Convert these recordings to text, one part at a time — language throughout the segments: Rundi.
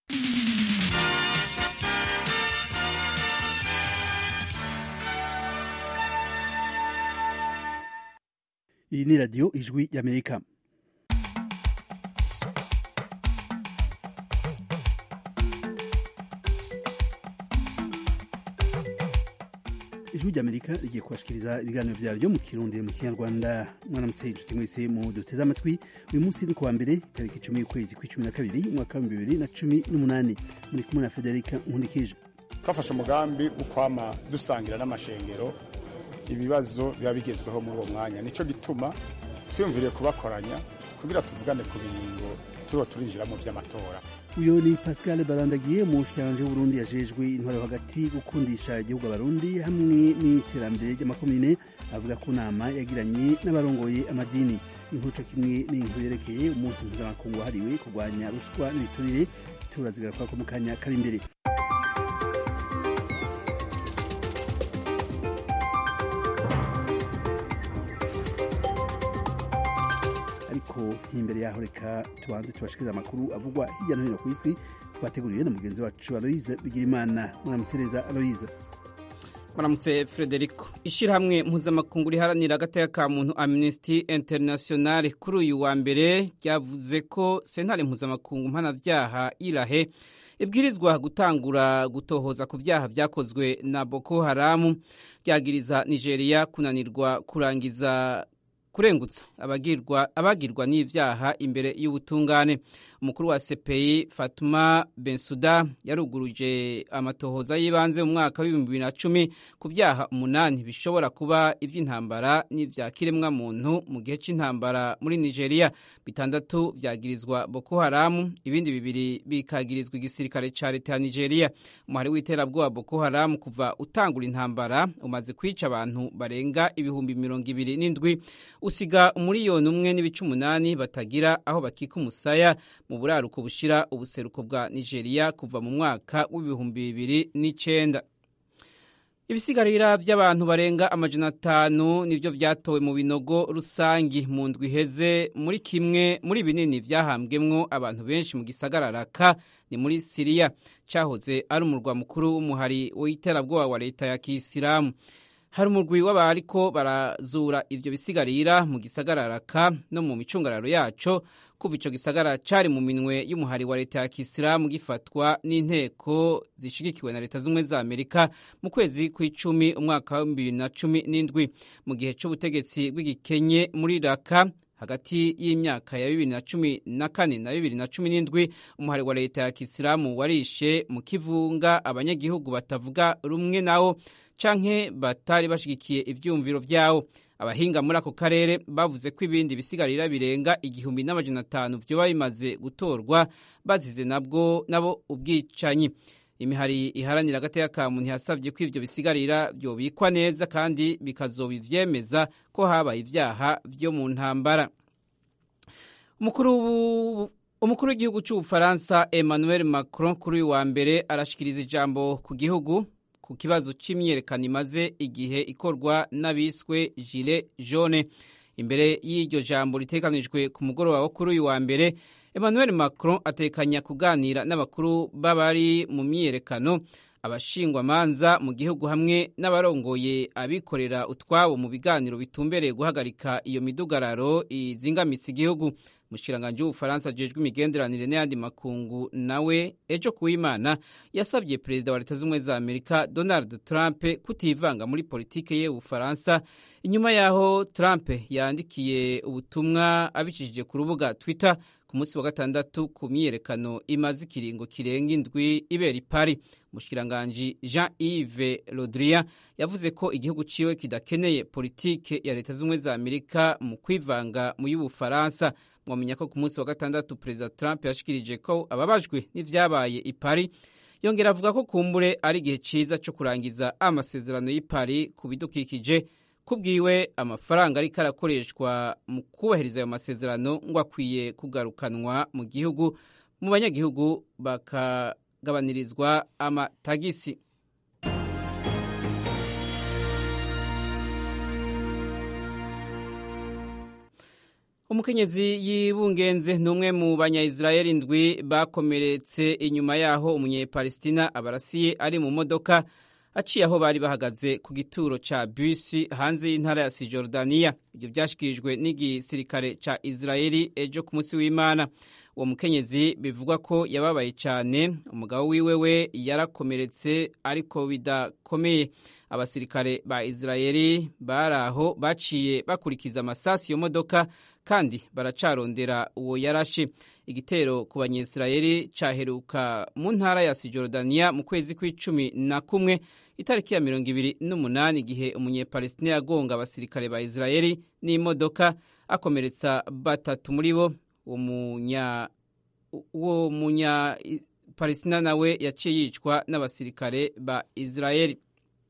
iyi ni radiyo ijwi y'amerika ijwi ry'amerika rigiye kubashikiriza ibiganiro vyaryo mu kirundi mu kinyarwanda mwaramutse inshuti mwese mu duteze amatwi uyu munsi ni kuwa mbere itariki icumi y'ukwezi kw'icumi na kabiri umwaka w'ibihumbi bibiri na cumi n'umunani muri kumwe na federika nkundikije twafashe umugambi wo kwama dusangira n'amashengero ibibazo biba bigezweho muri uwo mwanya nico gituma twiyumviriye kubakoranya kugira tuvugane ku bingo turiho turinjiramo vy'amatora uyu ni pascal barandagiye umushikiranganji w'uburundi yajejwe intwaro hagati gukundisha igihugu abarundi hamwe n'iterambere ry'amakomine avuga ko nama yagiranye n'abarongoye amadini inkuru kimwe n'inkuru yerekeye umunsi mpuzamakungu wahariwe kurwanya ruswa n'ibiturire turazigara ko mu kanya kari imbere ariko imbere yaho reka tubanze tubashikiriza amakuru avugwa hirya no hino ku isi twateguriwe na mugenzi wacu aloise bigirimana muramutse neza aloise muramutse frederico ishyirahamwe mpuzamakungu riharanira agateka ka muntu amnesty international kuri uyu wa mbere ryavuze ko sentare mpuzamakungu mpanavyaha irahe ibwirizwa gutangura gutohoza ku vyaha vyakozwe na boko haramu ryagiriza nigeria kunanirwa kurangiza kurengutsa abagirwa abagirwa n'ivyaha imbere y'ubutungane umukuru wa CPI Fatuma Bensuda yaruguruje amatohoza y'ibanze mu mwaka w'ibihumbi bibiri na cumi ku vyaha umunani bishobora kuba ivy'intambara n'ivya kiremwa muntu mu gihe c'intambara muri Nigeria bitandatu vyagirizwa Boko Haram ibindi bibiri bikagirizwa igisirikare ca leta ya Nigeria umuhari w'iterabwoba Boko Haram kuva utangura intambara umaze kwica abantu barenga ibihumbi mirongo ibiri n'indwi usiga umuriyoni umwe n'ibice umunani batagira aho bakika umusaya mu buraruko bushira ubuseruko bwa nigeria kuva mu mwaka w'ibihumbi bibiri n'icenda ibisigarira by'abantu barenga amajana atanu nibyo byatowe mu binogo rusangi mu ndwi iheze muri kimwe muri binini vyahambwemwo abantu benshi mu gisagara raka ni muri siriya cahoze ari umurwa mukuru w'umuhari w'iterabwoba wa leta ya kisilamu hari umurwi w'abariko barazura ivyo bisigarira mu gisagara raka no mu micungararo yaco kuva ico gisagara cari mu minwe y'umuhari wa leta ya kisilamu gifatwa n'inteko zishigikiwe na leta z'ubumwe za amerika mu kwezi kw'icumi umwaka wa bibiri na cumi n'indwi mu gihe c'ubutegetsi bw'igikenye muri raka hagati y'imyaka ya bibiri na cumi na kane na bibiri na cumi n'indwi umuhari wa leta ya kisilamu warishe mu kivunga abanyagihugu batavuga rumwe nawo canke batari bashigikiye ivyumviro vyawo abahinga muri ako karere bavuze ko ibindi bisigarira birenga igihumbi n'amajana atanu vyoba bimaze gutorwa bazize nabwo nabo ubwicanyi imihari iharanira agateka ka muntu yasabye ko ivyo bisigarira vyobikwa neza kandi bikazoba ivyemeza ko habaye ivyaha vyo mu ntambara umukuru w'igihugu c'ubufaransa emmanuel macron kuri uyu wa mbere arashikiriza ijambo ku gihugu ku kibazo c'imyiyerekano imaze igihe ikorwa n'abiswe gilet jaune imbere y'iryo jambo ritekanijwe ku mugoroba wo kuri uyu wa mbere emmanuel macron atekanya kuganira n'abakuru b'abari mu myiyerekano abashingwamanza mu gihugu hamwe n'abarongoye abikorera utwabo mu biganiro bitumbereye guhagarika iyo midugararo izingamitse igihugu umushikiranganji w'ubufaransa ajejwe imigenderanire n'ayandi makungu nawe ejo kuwimana yasabye perezida wa leta z'ubumwe za amerika donald trump kutivanga muri politike ye ubufaransa inyuma y'aho trump yandikiye ubutumwa abicishije ku rubuga twitter ku munsi wa gatandatu ku myiyerekano imaze ikiringo kirenga indwi ibera ipari umushikiranganji jean yves rodrian yavuze ko igihugu ciwe kidakeneye politike ya leta z'ubumwe za amerika mu kwivanga mu y'ubufaransa mwamenya ko ku munsi wa gatandatu perezida trump yashikirije ko ababajwe n'ivyabaye ipari yongera avuga ko kumbure ari igihe ciza co kurangiza amasezerano y'ipari ku bidukikije kubwiwe amafaranga ariko arakoreshwa mu kubahiriza ayo masezerano ngo akwiye kugarukanwa mu gihugu mu banyagihugu bakagabanirizwa amatagisi umukenyezi yibungenze ni umwe mu banyayisirayeli ndwi bakomeretse inyuma yaho umunyepalestina abarasiye ari mu modoka aciye aho bari bahagaze ku gituro ca bisi hanze y'intara ya sijordaniya ibyo byashyikirijwe n'igisirikare ca isirayeli ejo ku munsi w'imana uwo mukenyezi bivugwa ko yababaye cyane umugabo wiwe we yarakomeretse ariko bidakomeye abasirikare ba isirayeli bari aho baciye bakurikiza amasasi iyo modoka kandi baracarondera uwo yarashe igitero ku banyesirayeli cyaheruka mu ntara ya sijordaniya mu kwezi kw'icumi na kumwe itariki ya mirongo ibiri n'umunani igihe umunyepalestina yagonga abasirikare ba isirayeli n'imodoka akomeretsa batatu muri bo uwo munya palestina nawe yaciye yicwa n'abasirikare ba isirayeli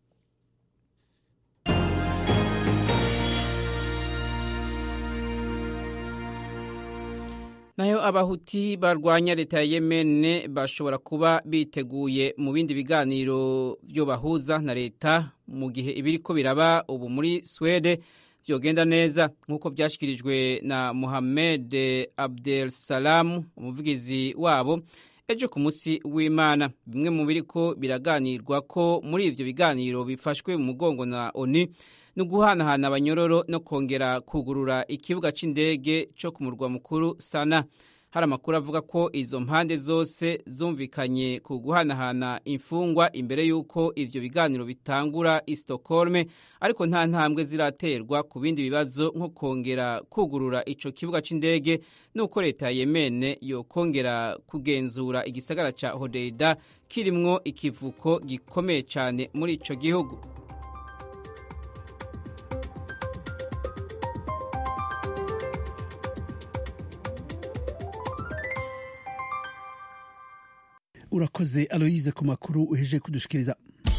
nayo abahuti barwanya leta ya yemene bashobora kuba biteguye mu bindi biganiro byo bahuza na leta mu gihe ibiri ko biraba ubu muri swede byogenda neza nk'uko byashyikirijwe na muhammed abdel salamu umuvugizi wabo ejo ku munsi w'imana bimwe mu biri ko biraganirwa ko muri ibyo biganiro bifashwe mu mugongo na oni ni uguhanahana abanyororo no kongera kugurura ikibuga cy'indege cyo ku murwa mukuru sana hari amakuru avuga ko izo mpande zose zumvikanye ku guhanahana imfungwa imbere y'uko ibyo biganiro bitangura i Stockholm ariko nta ntambwe ziraterwa ku bindi bibazo nko kongera kugurura icyo kibuga cy'indege n'uko leta ya yemene yokongera kugenzura igisagara cya hodeida kirimwo ikivuko gikomeye cyane muri icyo gihugu urakoze aloyize ku makuru uheje kudushikiriza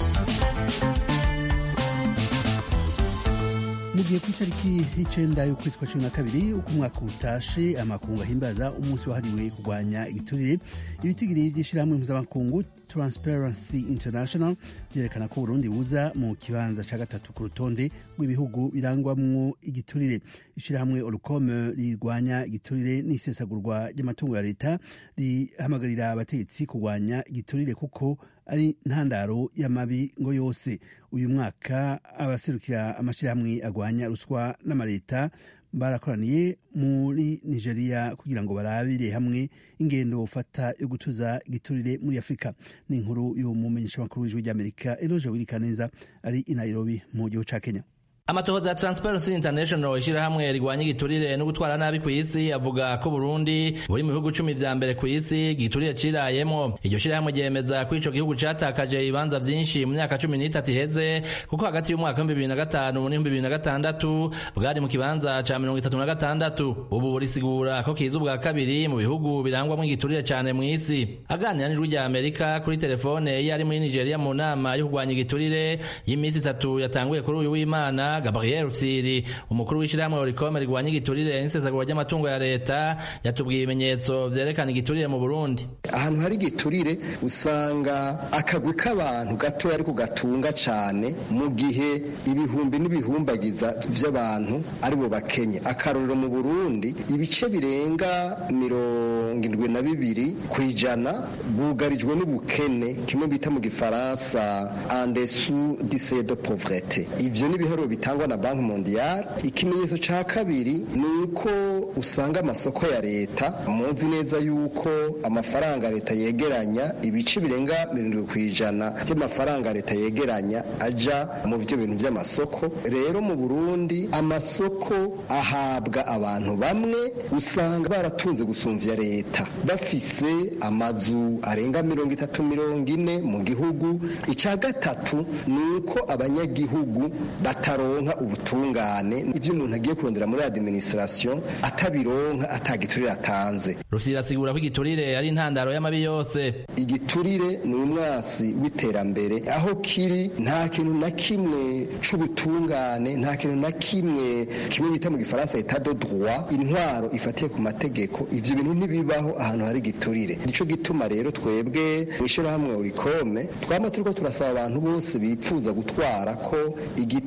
mu gihe ku itariki y'icenda y'ukwezi kwa cumi na kabiri uko umwaka utashe amakungu ahimbaza umunsi wahariwe kurwanya igiturire ibitigiri by'ishyirahamwe mpuzamakungu transparency international byerekana ko burundi buza mu kibanza ca gatatu ku rutonde rw'ibihugu birangwamwo igiturire ishyirahamwe orukome rirwanya igiturire n'isesagurwa ry'amatungo ya leta rihamagarira abategetsi kurwanya igiturire kuko ari ntandaro y'amabi ngo yose uyu mwaka abaserukira amashyirahamwe agwanya ruswa n'amaleta barakoraniye muri nigeria kugira ngo barabire hamwe ingendo bufata yo gutuza igiturire muri afurika ni inkuru y'umumenyeshamakuru w'ijwi ry'amerika eloje wirikaneza ari i nairobi mu gihugu ca kenya amatohoza ya Transparency International ishirahamwe rigwanya igiturire no gutwara nabi ku isi avuga ko Burundi buri mu bihugu cumi vya mbere ku isi igiturire cirayemo iryo shirahamwe ryemeza ko ico gihugu catakaje ibibanza vyinshi mu myaka cumi n'itatu iheze kuko hagati y'umwaka w'ibihumbi bibiri na gatanu n'ibihumbi bibiri na gatandatu bwari mu kibanza ca mirongo itatu na gatandatu ubu burisigura ko kiza ubwa kabiri mu bihugu birangwamwo igiturire cane mw'isi aganira n'ijwi rya Amerika kuri telefone iyo ari muri Nigeria mu nama yo kurwanya igiturire y'imisi itatu yatanguye kuri uyu w'Imana Gabriel Rufyiri umukuru w'ishyirahamwe Oricome rigwanya igiturire n'isesagura ry'amatungo ya leta yatubwiye ibimenyetso vyerekana igiturire mu Burundi ahantu hari igiturire usanga akagwi k'abantu gatoya ariko gatunga cane mu gihe ibihumbi n'ibihumbagiza vy'abantu aribo bakenye akarorero mu Burundi ibice birenga mirongo indwi na bibiri kw'ijana bwugarijwe n'ubukene kimwe bita mu gifaransa en dessous du seuil de pauvreté ivyo n'ibiharuro bitangwa na banki mondiale ikimenyetso ca kabiri ni uko usanga amasoko ya leta muzi neza yuko amafaranga leta yegeranya ibice birenga mirongo ku ijana by'amafaranga leta yegeranya aja mu byo bintu by'amasoko rero mu burundi amasoko ahabwa abantu bamwe usanga baratunze gusumvya leta bafise amazu arenga mirongo itatu mirongo ine mu gihugu icya gatatu ni uko abanyagihugu bataronka ubutungane ibyo umuntu agiye kurondera muri administration atabironka atagiturire atanze Rufyiri asigura ko igiturire ari intandaro y'amabi yose igiturire ni umwasi w'iterambere aho kiri nta kintu na kimwe c'ubutungane nta kintu na kimwe kimwe bita mu gifaransa etat de droit intwaro ifatiye ku mategeko ivyo bintu ntibibaho ahantu hari igiturire nico gituma rero twebwe mw'ishirahamwe urikome twama turiko turasaba abantu bose bipfuza gutwara ko igiturire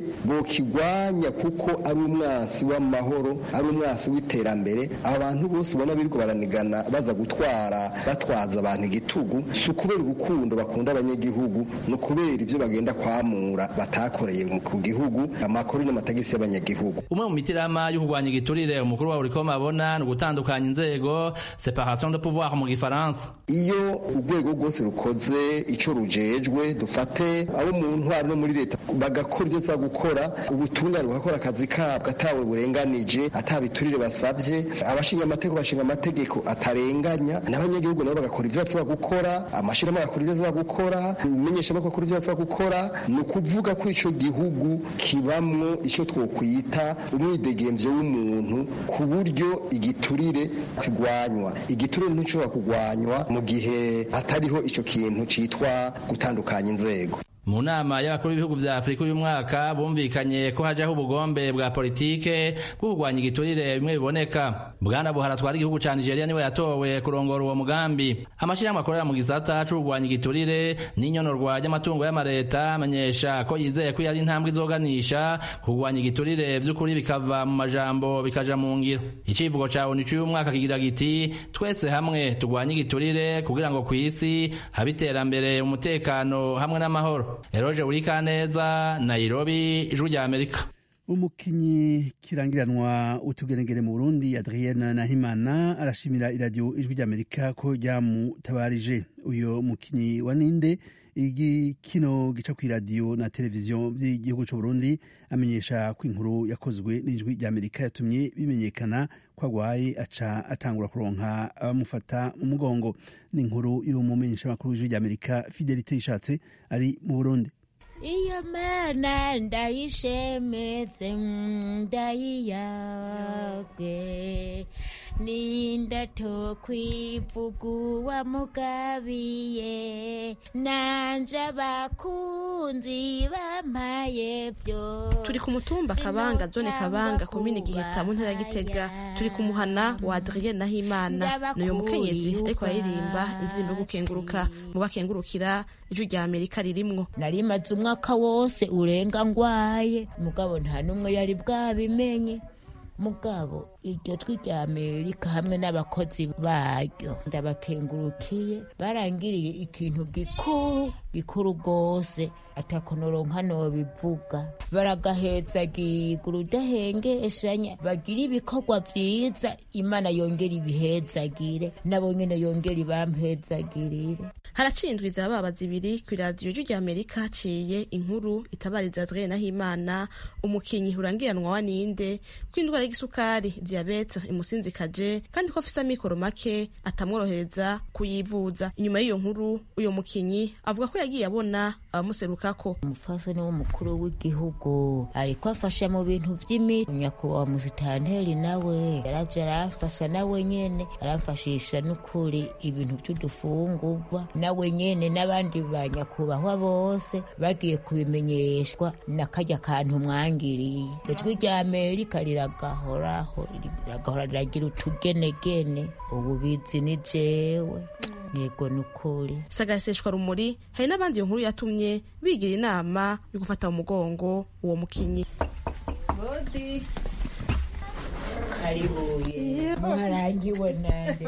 bokigwanya kuko ari umwasi w'amahoro ari umwasi w'iterambere aba bantu bose ubona birirwa baranigana baza gutwara batwaza abantu igitugu si ukubera urukundo bakunda abanyagihugu ni ukubera ibyo bagenda kwamura batakoreye ku gihugu amakuru n'amatagisi y'abanyagihugu umwe mu mitirama yo kurwanya igiturire umukuru wa urikoma abona ni ugutandukanya inzego separation de pouvoir mu gifaransa iyo urwego rwose rukoze icyo rujejwe dufate abo mu ntwaro no muri leta bagakora ibyo za gukora ubutungane bugakora akazi kabwo atawe burenganije atabiturire basabye abashinga amategeko bashinga amategeko atarenganya n'abanyagihugu nabo bagakora ibyo basaba gukora amashyirahamwe agakora ibyo asaba gukora imenyeshamakuru akora ibyo asaba gukora ni ukuvuga ko icyo gihugu kibamwo icyo twokwita umwidegemvyo w'umuntu ku buryo igiturire kigwanywa igiturire nticuba kugwanywa mu gihe hatariho icyo kintu citwa gutandukanya inzego mu nama y'abakuru b'ibihugu vya afurika uyu mwaka bumvikanye ko hajaho ubugombe bwa politike bwo kurwanya igiturire bimwe biboneka bwana buhara atwara igihugu ca nigeria niwe yatowe kurongora uwo mugambi amashirahamwe akorera mu gisata co kurwanya igiturire n'inyonorwa ry'amatungo y'amareta amenyesha ko yizeye ko yari intambwe izoganisha kurwanya igiturire vy'ukuri bikava mu majambo bikaja mu ngiro icivugo ca onu c'uyu mwaka kigira giti twese hamwe turwanye igiturire kugira ngo kw'isi habe iterambere umutekano hamwe n'amahoro eroje urikaneza nairobi ijwi rya amerika umukinyi kirangiranwa utugenegere mu burundi adrienne nahimana arashimira iradiyo ijwi rya amerika ko ryamutabarije uyo mukinyi wa ninde igikino gica ku iradiyo na televiziyo by'igihugu cy'u Burundi amenyesha ko inkuru yakozwe n'ijwi rya amerika yatumye bimenyekana ko agwaye aca atangura kuronka abamufata mu mugongo ni inkuru y'umumenyeshamakuru w'ijwi rya amerika fidelite yishatse ari mu burundi iyo mana ndayishemetse ndayiyabwe nindato kwivugu wa mugabiye nanje abakunzi bampaye vyo turi ku mutumba kabanga zone kabanga komine giheta mu ntara ya gitega turi ku muhana wa adrien nahimana n'uyu mukenyezi ariko aririmba indirimbo yo gukenguruka mu bakengurukira ijwi rya amerika ririmwo narimaze umwaka wose urenga ngwaye mugabo nta n'umwe yari bwabimenye mugabo iryo twi rya amerika hamwe n'abakozi baryo ndabakengurukiye barangiriye ikintu gikuru gikuru rwose atakonoronka nobivuga baragahezagiga urudahengeshanya bagira ibikorwa vyiza imana yongera ibihezagire nabo nyene yongera ibampezagirire haraciye indwi za baba zibiri ku iradiyo rya amerika haciye inkuru itabariza adrien nahimana umukinyi urangiranwa wa ninde ko indwara y'igisukari diyabete imusinzikaje kandi ko afise amikoro make atamworohereza kuyivuza inyuma y'iyo nkuru uyo mukinyi avuga ko yagiye abona abamuserukako umufasha ni w'umukuru w'igihugu ariko afasha mu bintu vy'imiti nyakubahwa musitanteri nawe yaraje aramfasha nawe nyene aramfashisha n'ukuri ibintu vy'udufungurwa nawe nyene n'abandi ba nyakubahwa bose bagiye kubimenyeshwa na karya kantu mwangiriye ijwi rya amerika riragahoraho riragahora riragira utugenegene ubu bizi ni jewe yego ni ukuri sagaseshwa rumuri hari n'abandi iyo nkuru yatumye bigira inama yo gufata mu mugongo uwo mukinyi karibuye mwarangiwe nande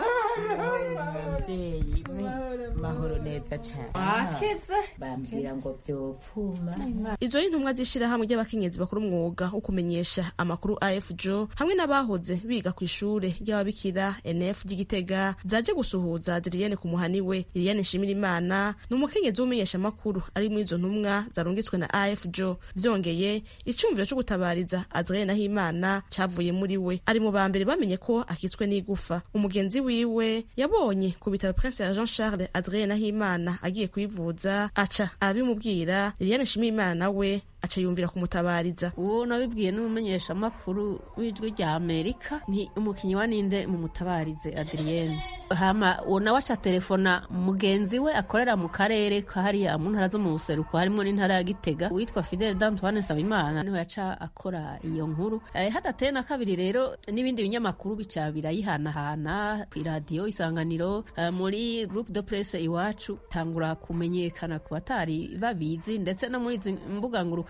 muvyeyi mahoro neza cane bambwira ngo vyopfuma izo ni intumwa z'ishirahamwe ry'abakenyezi bakora umwuga wo kumenyesha amakuru afjo hamwe n'abahoze biga ku ishure ry'ababikira nf ry'igitega zaje gusuhuza adriyene ku muhani we iriyane nshimira imana ni umukenyezi w'umenyesha amakuru ari muri izo ntumwa zarungitswe na afjo vyongeye icumviro co gutabariza adriyene nahimana cavuye muri we ari mu ba mbere bamenye ko akitswe n'igufa umugenzi wiwe yabonye ku bitaro prince ya jean charles adrien nahimana agiye kwivuza aca arabimubwira liliane nshimiyimana nawe aca yumvira kumutabariza uwo nabibwiye n'umumenyeshamakuru w'ijwi rya amerika ni umukinnyi wa ninde mu mutabarize adriyene hama uwo nawe aca telefona mugenzi we akorera mu karere kahariya mu ntara zo mu buseruko harimo n'intara ya gitega witwa fidele d'antoine nsabimana niho yaca akora iyo nkuru eh, hadateye na kabiri rero n'ibindi binyamakuru bica birayihanahana ku iradiyo isanganiro eh, muri groupe de presse iwacu tangura kumenyekana ku batari babizi ndetse no muri izi mbuga nguruka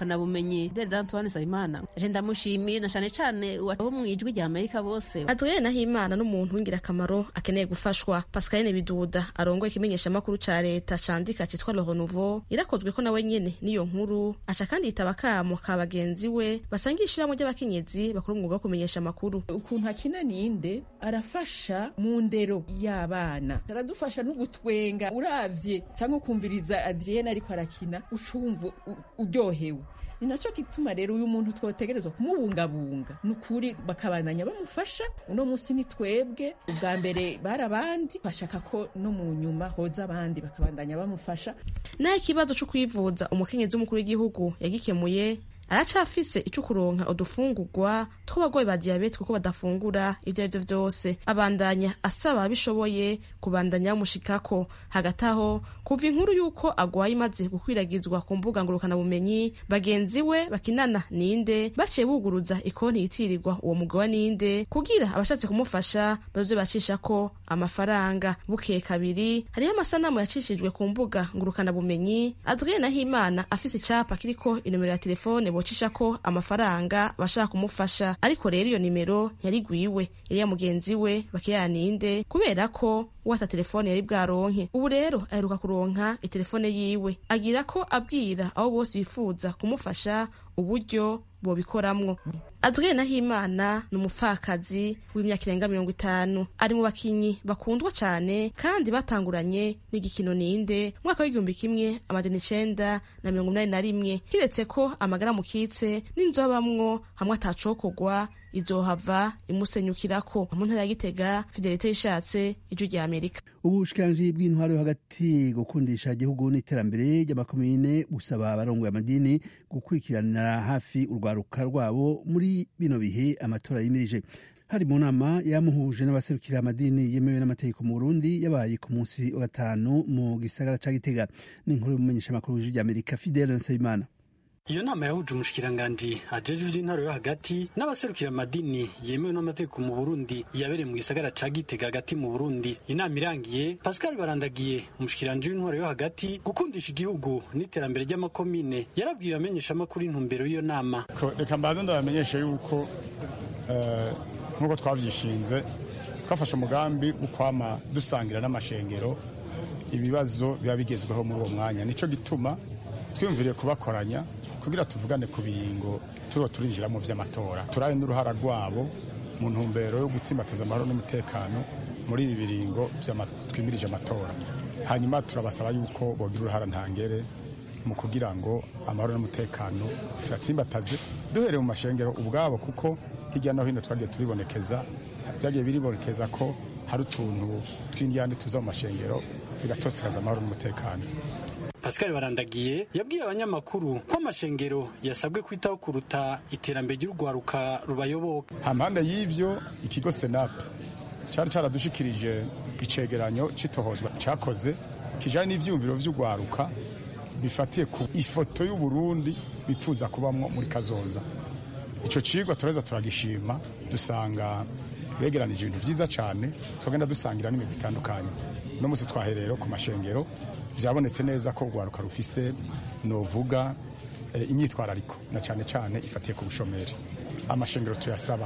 ngurukanabumenyi Dr Antoine Nsabimana je ndamushimiye na cane cane abo mu ijwi rya Amerika bose Adrien Nahimana n'umuntu w'ingirakamaro akeneye gufashwa Pascaline Biduda arongoye ikimenyeshamakuru ca leta candika citwa Le Renouveau irakozwe ko nawe nyene n'iyo nkuru aca kandi yitaba akamo ka bagenzi we basangiye ishirahamwe ry'abakenyezi bakora umwuga wo kumenyesha amakuru ukuntu akina ninde arafasha mu ndero y'abana aradufasha no gutwenga uravye cyangwa ukumviriza Adrienne ariko arakina ucumva uryohewe ni nacyo gituma rero uyu muntu twotegerezwa kumubungabunga ni ukuri bakabandanya bamufasha uno munsi ni twebwe ubwa mbere bari abandi bashaka ko no mu nyuma hoza abandi bakabandanya bamufasha naho ikibazo cyo kwivuza umukenyezi w'umukuru w'igihugu yagikemuye aracafise ico kuronka udufungurwa tw'abagwayi ba diyabete kuko badafungura ivyo arivyo vyose abandanya asaba abishoboye kubandanya bamushikako hagati aho kuva inkuru y'uko agwaye imaze gukwiragizwa ku mbuga ngurukanabumenyi bagenzi we bakinana ninde baciye buguruza ikonti yitirirwa uwo mugabo ninde kugira abashatse kumufasha bazoze bacishako amafaranga bukeye kabiri hariho amasanamu yacishijwe ku mbuga ngurukanabumenyi adrien nahimana afise icapa kiriko inomero ya telefone bocisha ko amafaranga bashaka kumufasha ariko rero iyo nimero ntiyarigwiwe yari ya mugenzi we bakiyaninde kubera ko wata telefone yari bwaronke ubu rero aheruka kuronka itelefone yiwe agira ko abwira abo bose bifuza kumufasha uburyo bobikoramwo adrien nahimana ni umupfakazi w'imyaka irenga mirongo itanu ari mu bakinyi bakundwa cane kandi batanguranye n'igikino ninde mwaka w'igihumbi kimwe amajana icenda na mirongo inani na rimwe kiretse ko amagara mukitse n'inzobamwo hamwe atacokogwa izohava imusenyukirako mu ntara ya gitega fidelite yishatse ijwi rya amerika ubushikiranji bw'intwaro yo hagati gukundisha igihugu n'iterambere ry'amakomine gusaba abarongoye amadini gukurikiranira hafi urwaruka rwabo muri bino bihe amatora yimirije hari mu nama yamuhuje n'abaserukira amadini yemewe n'amategeko mu burundi yabaye ku munsi wa gatanu mu gisagara ca gitega ni inkuru y'umumenyeshamakuru w'ijwi rya amerika fidele nsabimana iyo nama yahuje umushikiranganji ajejwe ivy'intaro yo hagati n'abaserukira amadini yemewe n'amategeko mu burundi yabereye mu gisagara ca gitega hagati mu burundi inama irangiye pascal barandagiye umushikiranji w'intwaro yo hagati gukundisha igihugu n'iterambere ry'amakomine yarabwiye abamenyeshamakuru intumbero y'iyo nama reka mbaze ndabamenyesha yuko nk'uko twavyishinze twafashe umugambi wo kwama dusangira n'amashengero ibibazo biba bigezweho muri uwo mwanya nico gituma twiyumviriye kubakoranya kugira tuvugane ku biringo turiho turinjira mu vy'amatora turabe n'uruhara rwabo mu ntumbero yo gutsimbataza amahoro n'umutekano muri ibi biringo twimirije amatora hanyuma turabasaba yuko bogira uruhara ntangere mu kugira ngo amahoro n'umutekano tuyatsimbataze duhereye mu mashengero ubwabo kuko hirya no hino twagiye turibonekeza byagiye biribonekeza ko hari utuntu tw'indyane tuza mu mashengero bigatosekaza amahoro n'umutekano pascal barandagiye yabwiye abanyamakuru ko amashengero yasabwe kwitaho kuruta iterambere ry'urwaruka rubayoboka hampande y'ivyo ikigo senape cari caradushikirije icegeranyo c'itohozwa cakoze kijanye n'ivyiyumviro vy'urwaruka bifatiye ku ifoto y'uburundi bipfuza kubamwo muri kazoza ico cigwa turaheza turagishima dusanga begeranije ibintu vyiza cane twagenda dusangira n'imigwi itandukanye no musi twahereye ku mashengero vyabonetse neza ko urwaruka rufise novuga e, imyitwarariko na cane cane ifatiye ku bushomeri amashengero tuyasaba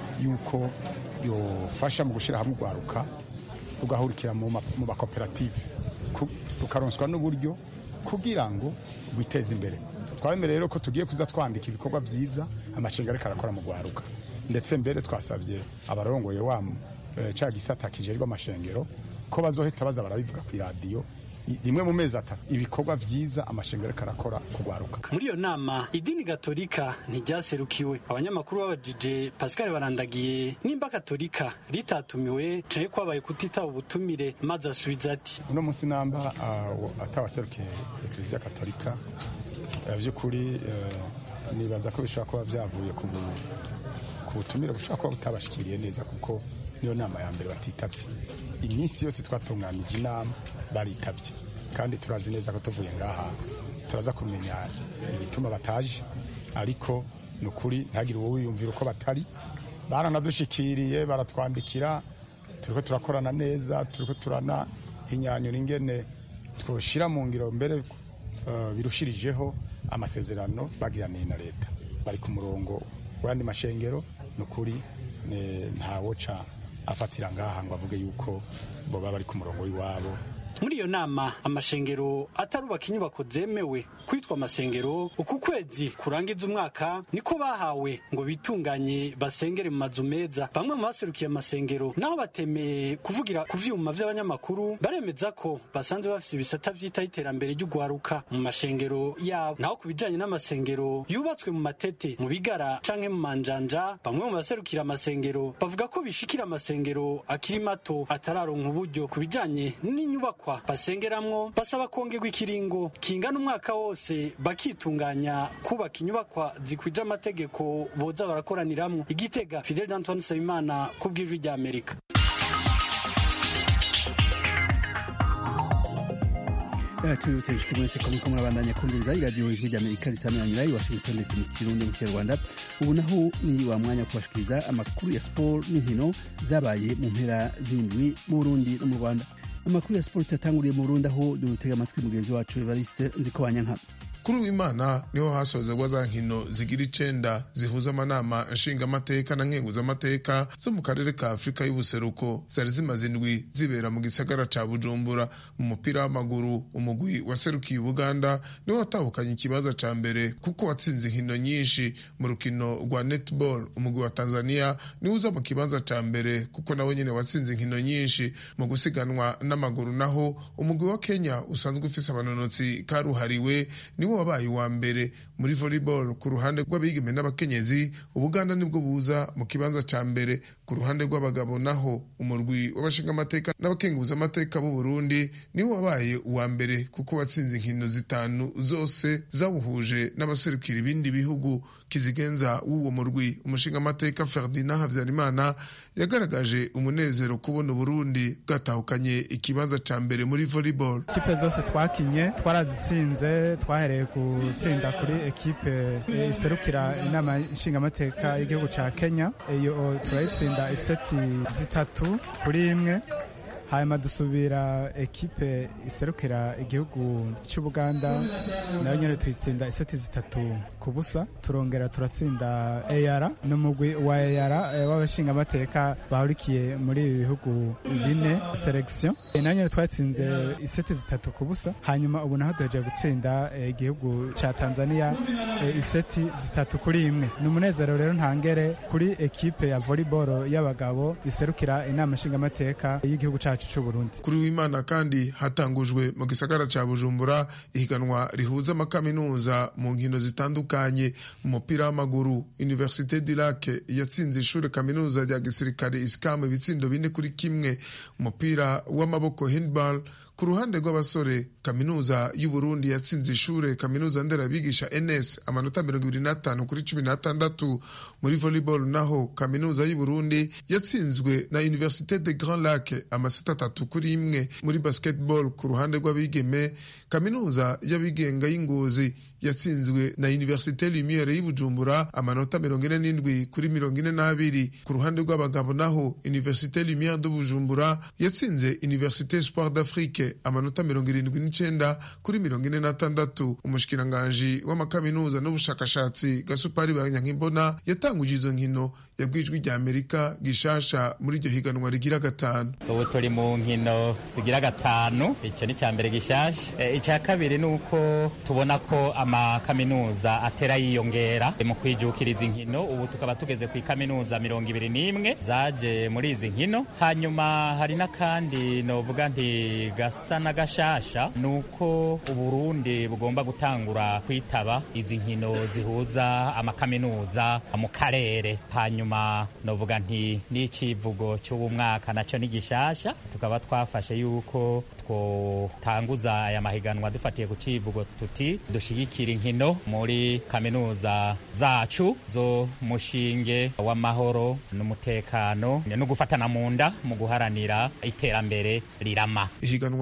yuko yofasha mu gushira hamwe urwaruka rugahurikira mu makoperative rukaronswa n'uburyo kugira ngo rwiteze imbere twabemereye rero ko tugiye kuza twandika ibikorwa vyiza amashengero ariko arakora mu rwaruka ndetse mbere twasabye abarongoye wa e, ca gisata kijerwa amashengero ko bazohita baza barabivuga ku iradiyo rimwe mu mezi atatu ibikorwa vyiza amashengero karakora kugwaruka muri iyo nama idini gatolika ntiryaserukiwe abanyamakuru babajije pascal barandagiye nimba katolika ritatumiwe canke kwabaye kutitaba ubutumire maze asubiza ati uno munsi namba uh, atawaserukiye ekleziya katolika uh, vy'ukuri uh, nibaza ko bishobora kuba vyavuye ku butumire bushobora kuba butabashikiriye neza kuko niyo nama ya mbere batitavye iminsi yose twatunganije inama baritabye kandi turazi neza ko tuvuye ngaha turaza kumenya ibituma bataje ariko ni ukuri ntagire uwo wiyumvira uko batari baranadushikiriye baratwandikira turiko turakorana neza turiko turanahinyanyura ingene twoshira mu ngiro mbere uh, birushirijeho amasezerano bagiraniye na leta bari ku murongo w'andi mashengero ni ukuri ntawoca afatira ngaha ngo avuge yuko boba bari ku murongo w'iwabo muri iyo nama amashengero atarubaka inyubako zemewe kwitwa amasengero uku kwezi kurangiza umwaka niko bahawe ngo bitunganye basengere mu mazu meza bamwe mu baserukiye amasengero naho batemeye kuvugira ku vyuma vy'abanyamakuru baremeza ko basanzwe bafise ibisata vyitaho iterambere ry'ugwaruka mu mashengero yabo naho ku bijanye n'amasengero yubatswe mu matete mu bigara canke mu manjanja bamwe mu baserukira amasengero bavuga ko bishikira amasengero akiri mato atararonka uburyo ku bijanye n'inyubakwa basengeramwo basaba kongerwa ikiringo kingana umwaka wose bakitunganya kubaka inyubakwa zikwije amategeko boza barakoraniramwo igitega fidel d'antoine nsabimana ku bw'ijwi rya amerika tubibutse inshuti mwese ko muriko murabandanya kumviriza iradiyo ijwi ry'amerika risamiranyira i washington dc mu kirundi mu kinyarwanda ubu naho ni wa mwanya wo kubashikiriza amakuru ya siporo n'inkino zabaye mu mpera z'indwi mu burundi no mu rwanda amakuru ya siporo tuyatanguriye mu burundi aho dutega amatwi mugenzi wacu evariste nzikobanyanka kuri uwimana niho hasozerwa za nkino zigira icenda zihuza amanama nshingamateka na nkenguzamateka zo mu karere ka afurika y'ubuseruko zari zimaze indwi zibera mu gisagara ca bujumbura mu mupira w'amaguru umugwi waserukiye uganda niwo watahukanye ikibaza ca mbere kuko watsinze inkino nyinshi mu rukino rwa netball umugwi wa tanzania niwo uza mu kibanza ca mbere kuko nawe nyene watsinze inkino nyinshi mu gusiganwa n'amaguru naho umugwi wa kenya usanzwe ufise abanonotsi karuhariwe niwo wabaye uwa mbere muri volleyball ku ruhande rw'abigeme n'abakenyezi ubuganda nibwo buza mu kibanza ca mbere ku ruhande rw'abagabo naho umurwi w'abashingamateka n'abakenguzamateka b'u Burundi niwo wabaye uwa mbere kuko watsinze inkino zitanu zose zawuhuje n'abaserukira ibindi bihugu kizigenza w'uwo murwi umushingamateka Ferdinand Havyarimana yagaragaje umunezero kubona Burundi bwatahukanye ikibanza ca mbere muri volleyball ikipe zose twakinye twarazitsinze twahereye gutsinda kuri ekipe iserukira inama nshingamateka y'igihugu ca Kenya iyo turayitsinda iseti zitatu kuri imwe hanyuma dusubira ekipe iserukira igihugu cy'ubuganda nayo nyine tuyitsinda iseti zitatu ku busa turongera turatsinda eyara n'umugwi wa eyara w'abashingamateka bahurikiye muri ibi bihugu bine selekisiyo nayo nyine twatsinze iseti zitatu ku busa hanyuma ubu naho duhejeje gutsinda igihugu cya tanzania iseti zitatu kuri imwe ni umunezero rero ntangere kuri ekipe ya volleyball y'abagabo iserukira inama nshingamateka y'igihugu cyacu kuri w'imana kandi hatangujwe mu gisagara ca bujumbura ihiganwa rihuza amakaminuza mu nkino zitandukanye mu mupira w'amaguru universite du lac yatsinze ishuri kaminuza rya gisirikare isikamu ibitsindo bine kuri kimwe umupira w'amaboko handball ku ruhande rw'abasore kaminuza y'uburundi yatsinze ishure kaminuza nderabigisha ns amanota mirongo ibiri n'atanu kuri cumi n'atandatu muri volleyball naho kaminuza y'uburundi yatsinzwe na universite de grand lac amasita atatu kuri imwe muri basketball ku ruhande rw'abigeme kaminuza y'abigenga y'ingozi yatsinzwe na universite lumiere y'ubujumbura amanota mirongo ine n'indwi kuri mirongo ine n'abiri ku ruhande rw'abagabo naho universite lumiere de bujumbura yatsinze universite espoir d'afrique amanota mirongo irindwi n'icenda kuri mirongo ine n'atandatu umushikiranganji w'amakaminuza n'ubushakashatsi gasupari banyankimbona yatanguje izo nkino yabwijwe rya amerika gishasha muri iryo higanwa rigira gatanu ubu turi mu nkino zigira gatanu icyo ni icya mbere gishasha icya kabiri ni uko tubona ko amakaminuza atera yiyongera mu kwijukira izi nkino ubu tukaba tugeze ku ikaminuza mirongo ibiri n'imwe zaje muri izi nkino hanyuma hari n'akandi novuga nti gasa n'agashasha ni uko uburundi bugomba gutangura kwitaba izi nkino zihuza amakaminuza mu karere hanyuma novuga nti n'icivugo cy'ubu mwaka nacyo ni gishasha tukaba twafashe yuko twotanguza aya mahiganwa dufatiye ku civugo tuti dushigikira inkino muri kaminuza zacu zo mushinge w'amahoro n'umutekano no gufatana mu nda mu guharanira iterambere rirama ihiganwa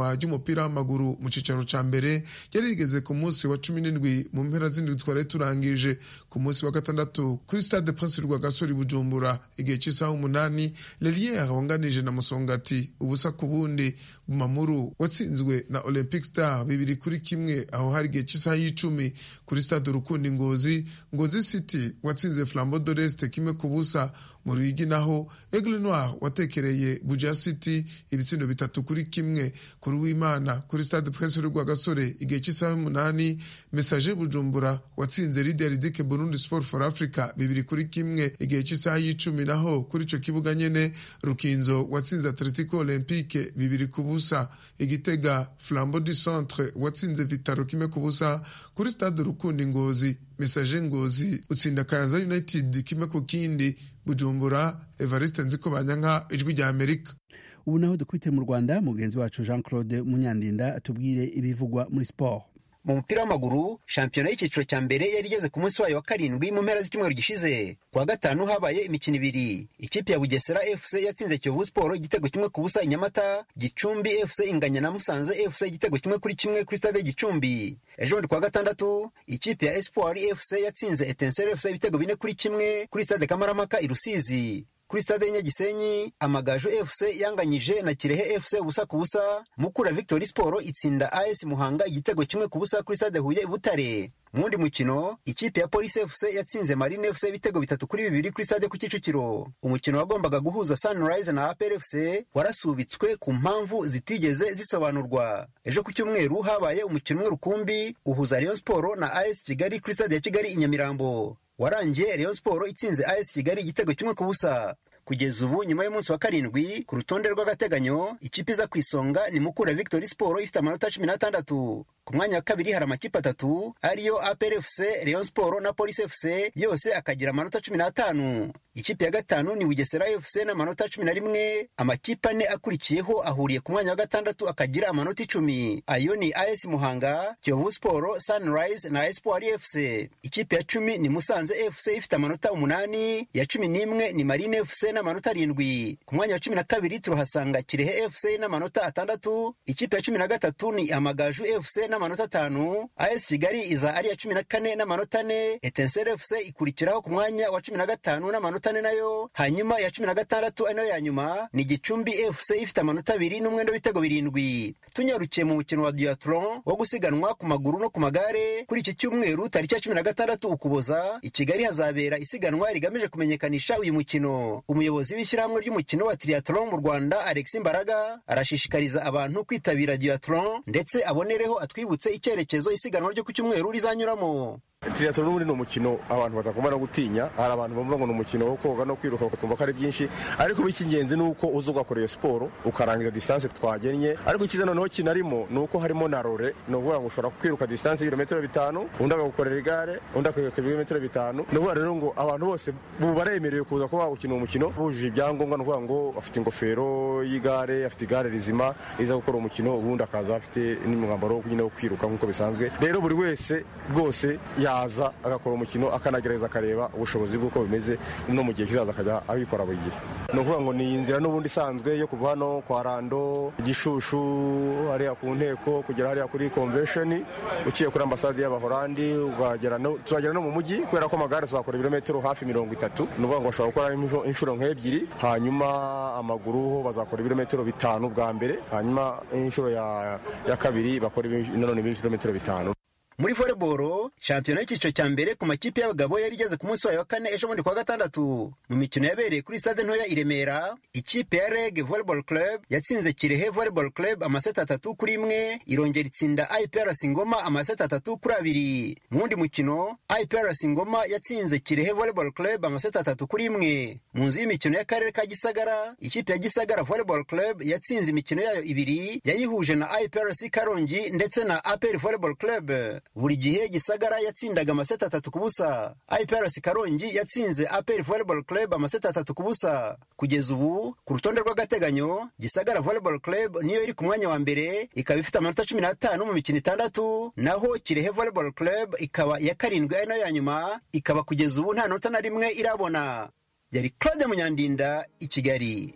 ihiganwa ry'umupira w'amaguru mu cicaro ca mbere ryari rigeze ku munsi wa cumi n'indwi mu mpera z'indwi twari turangije ku munsi wa gatandatu kuri stade prince rwagasore bujumbura igihe cy'isaha umunani leliere wanganije na musongati ubusa ku bundi bumamuru watsinzwe na olympic star bibiri kuri kimwe aho hari igihe cy'isaha y'icumi kuri stade urukundo ngozi ngozi city watsinze flambo doreste kimwe ku busa mu ruyigi naho aigle noir watekereye buja city ibitsindo bitatu kuri kimwe kuri w'imana kuri stade prince rwagasore igihe cy'isaha y'umunani message bujumbura watsinze lidia ridike burundi sport for africa bibiri kuri kimwe igihe cy'isaha y'icumi naho kuri ico kibuga nyene rukinzo watsinze atletico olympique bibiri ku busa igitega flambo du centre watsinze vitaro kimwe ku busa kuri stade rukundi ngozi message ngozi utsinda kayaza united kimwe ku kindi bujumbura evariste nziko banyanka ijwi rya amerika ubu naho dukubite mu rwanda mugenzi wacu jean claude munyandinda atubwire ibivugwa muri siporo mu mupira w'amaguru shampiyona y'icyiciro cya mbere yari igeze ku munsi wayo wa karindwi mu mpera z'icyumweru gishize ku wa gatanu habaye imikino ibiri ikipe ya bugesera fc yatsinze kiyovu siporo igitego kimwe ku busa i nyamata gicumbi fc inganya na musanze fc igitego kimwe kuri kimwe kuri stade gicumbi ejo bundi ku wa gatandatu ikipe ya espoir fc yatsinze etenseri fc ibitego bine kuri kimwe kuri stade kamaramaka i rusizi kuri stade y'inyagisenyi amagaju fc yanganyije na kirehe fc ubusa ku busa mukura victory sport itsinda as muhanga igitego kimwe ku busa kuri stade huye butare mu wundi mukino ikipe ya polisi fc yatsinze marine fc ibitego bitatu kuri bibiri kuri stade ku kicukiro umukino wagombaga guhuza sunrise na apr fc warasubitswe ku mpamvu zitigeze zisobanurwa ejo ku cyumweru habaye umukino umwe rukumbi uhuza rayon sport na as kigali kuri stade ya kigali i nyamirambo warangiye rayon sport itsinze as kigali igitego kimwe ku busa kugeza ubu nyuma y'umunsi wa karindwi ku rutonde rw'agateganyo ikipe iza ku isonga ni mukura victory sport ifite amanota cumi n'atandatu ku mwanya wa kabiri hari amakipe atatu ariyo apr fc rayon sport na police fc yose akagira amanota cumi n'atanu ikipe ya gatanu ni bugesera fc n'amanota cumi na rimwe amakipe ane akurikiyeho ahuriye ku mwanya wa gatandatu akagira amanota icumi ayo ni as muhanga kiyovu sport sunrise na espoir fc ikipe ya cumi ni musanze fc ifite amanota umunani ya cumi n'imwe ni marine fc n'amanota arindwi ku mwanya wa cumi na kabiri turahasanga kirehe fc n'amanota atandatu ikipe ya cumi na gatatu ni amagaju fc n'amanota atanu as kigali iza ari iya cumi na kane n'amanota ane etenseri fc ikurikiraho ku mwanya wa cumi na gatanu n'amanota ane nayo hanyuma iya cumi na gatandatu ari nayo ya nyuma ni gicumbi fc ifite amanota abiri n'umwenda w'ibitego birindwi tunyarukiye mu mukino wa duatron wo gusiganwa ku maguru no ku magare kuri iki cyumweru tariki ya cumi na gatandatu ukuboza i kigali hazabera isiganwa rigamije kumenyekanisha uyu mukino umuyobozi w'ishyirahamwe ry'umukino wa triathlon mu rwanda alex mbaraga arashishikariza abantu kwitabira duathlon ndetse abonereho atwibutse icyerekezo isiganwa ryo ku cyumweru rizanyuramo triathlon n'ubundi ni umukino abantu batagomba no gutinya hari abantu bumva ngo ni umukino wo koga no kwiruka bakumva ko ari byinshi ariko icy'ingenzi ni uko uza ugakora iyo siporo ukarangiza distance twagennye ariko icyiza noneho kinarimo ni uko harimo na rore ni ukuvuga ngo ushobora kwiruka distance y'ibirometero bitanu undi akagukorera igare undi akiruka ibirometero bitanu ni ukuvuga rero ngo abantu bose ubu baremerewe kuza kuba gukina umukino bujuje ibyangombwa ni ukuvuga ngo afite ingofero y'igare afite igare rizima riza gukora umukino ubundi akaza afite n'umwambaro wo kwiruka nk'uko bisanzwe rero buri wese rwose yaza agakora umukino akanagerageza akareba ubushobozi bw'uko bimeze no mu gihe kizaza akajya abikora buri gihe ni ukuvuga ngo ni inzira n'ubundi isanzwe yo kuva hano kwa rando gishushu hariya ku nteko kugera hariya kuri convention uciye kuri ambasade y'abahorandi tuzagera no mu mujyi kubera ko amagare tuzakora ibirometero hafi mirongo itatu ni ukuvuga ngo bashobora gukora inshuro nk'ebyiri hanyuma amaguru ho bazakora ibirometero bitanu bwa mbere hanyuma inshuro ya kabiri bakora nanone ibirometero bitanu muri volleyball shampiyona y'icyiciro cya mbere ku makipe y'abagabo yari igeze ku munsi wayo wa kane ejo bundi kuwa gatandatu mu mikino yabereye kuri stade ntoya i remera ikipe ya reg volleyball club yatsinze kirehe volleyball club amaseti atatu kuri imwe irongera itsinda iprc ngoma amaseti atatu kuri abiri mu wundi mukino iprc ngoma yatsinze kirehe volleyball club amaseti atatu kuri imwe mu nzu y'imikino y'akarere ka gisagara ikipe ya gisagara volleyball club yatsinze imikino yayo ibiri yayihuje na iprc karongi ndetse na apr volleyball club buri gihe gisagara yatsindaga amaseti atatu ku busa iprc karongi yatsinze apr volleyball club amaseti atatu ku busa kugeza ubu ku rutonde rw'agateganyo gisagara volleyball club niyo iri ku mwanya wa mbere ikaba ifite amanota cumi n'atanu mu mikino itandatu naho kirehe volleyball club ikaba iya karindwi ari nayo ya nyuma ikaba kugeza ubu nta nota na rimwe irabona yari claude munyandinda i kigali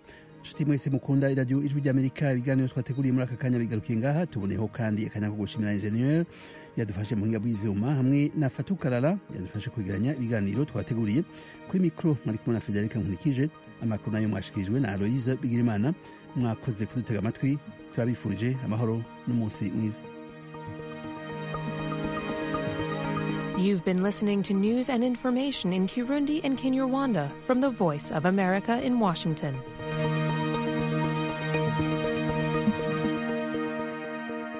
nshuti mwese mukunda iradiyo ijwi ry'amerika ibiganiro twateguriye muri aka kanya bigarukiye ngaha tuboneyeho kandi akanya ko gushimira injeniyeri yadufashe mu buhinga bw'ivyuma hamwe na fatukarara yadufashe kwegeranya ibiganiro twateguriye kuri mikoro mwari kumwe na federika nkurikije amakuru nayo mwashikirijwe na aloyize bigirimana mwakoze kudutega amatwi turabifurije amahoro n'umunsi mwiza You've been listening to news and information in Kirundi and Kinyarwanda from the Voice of America in Washington.